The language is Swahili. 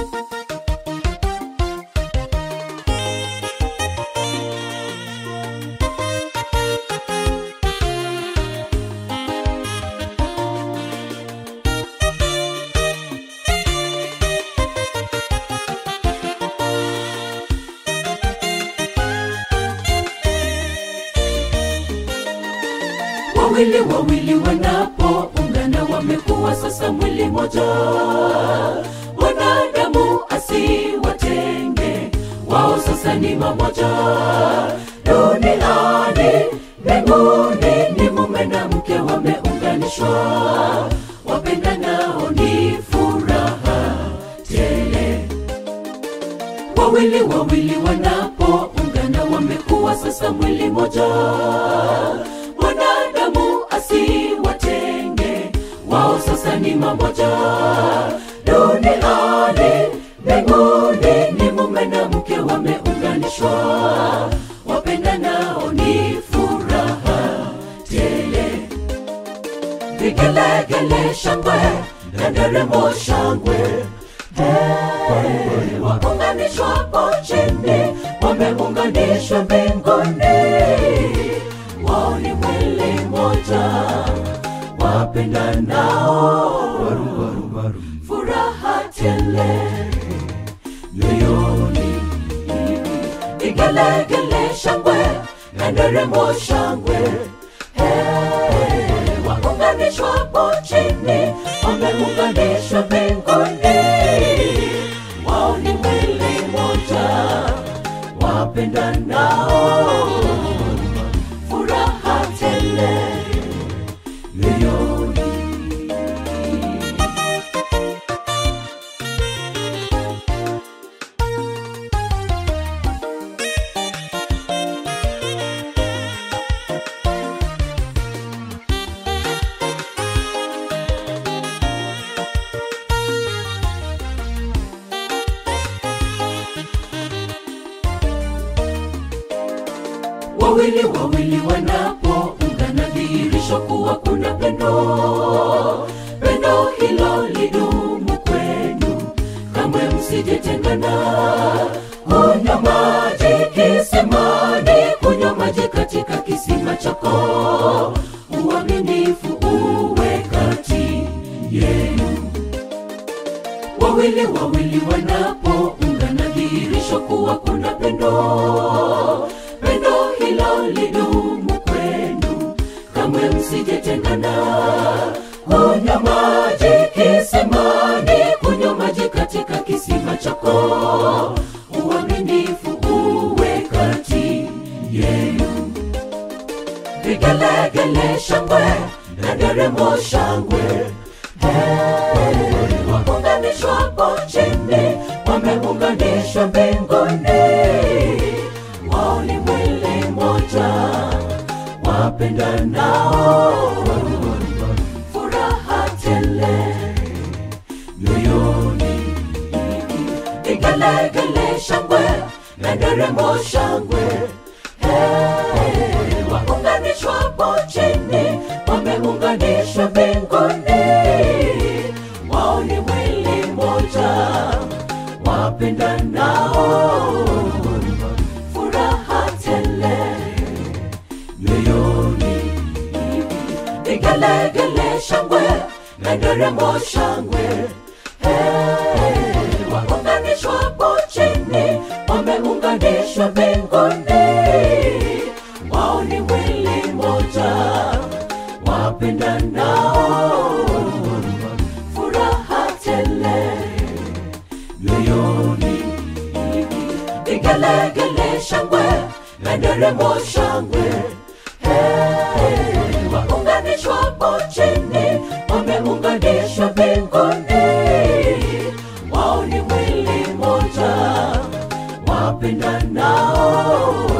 wawili wawili wanapoungana wamekuwa sasa mwili moja wanadamu asiwatenge wao sasa ni mamoja duniani mbinguni ni mume na mke wameunganishwa wapendanao ni furaha tele wawili wawili wanapoungana wamekuwa sasa mwili moja mwanadamu asiwatenge wao sasa ni mamoja duniani mbinguni ni mume na mke wameunganishwa wapendanao ni furaha tele vigelegele shangwe na nderemo shangwe Hey, waunganishwa hapo chini wameunganishwa mbinguni wao ni mwili moja wapendanao furaha tele moyoni vigelegele shangwe na nderemo shangwe Hey, waunganishwa hapo chini wameunganishwa mbinguni wao ni mwili moja wapendanao furaha tele moyoni wawili wawili wanapoungana dhihirisho kuwa kuna pendo pendo hilo lidumu kwenu kamwe msijetengana kunywa maji kisimani kunywa maji katika kisima chako uaminifu uwe kati yenu wawili wawili wanapoungana dhihirisho kuwa kuna pendo pendo hilo lidumu kwenu kamwe msijetengana kunywa maji kisimani kunywa maji katika kisima chako uaminifu uwe kati yenu vigelegele shangwe na nderemo shangwe Hey, waunganishwa hapo chini wameunganishwa mbinguni wao ni mwili moja wapendanao furaha tele moyoni vigelegele shangwe na nderemo shangwe Hey, waunganishwa hapo chini wameunganishwa mbinguni wao ni mwili moja wapendanao furaha tele moyoni vigelegele shangwe na nderemo shangwe Hey, waunganishwa hapo chini wameunganishwa mbinguni wao ni mwili moja wapendanao furaha tele moyoni vigelegele shangwe na nderemo shangwe Hey, waunganishwa hapo chini wameunganishwa mbinguni wao ni mwili moja wapendanao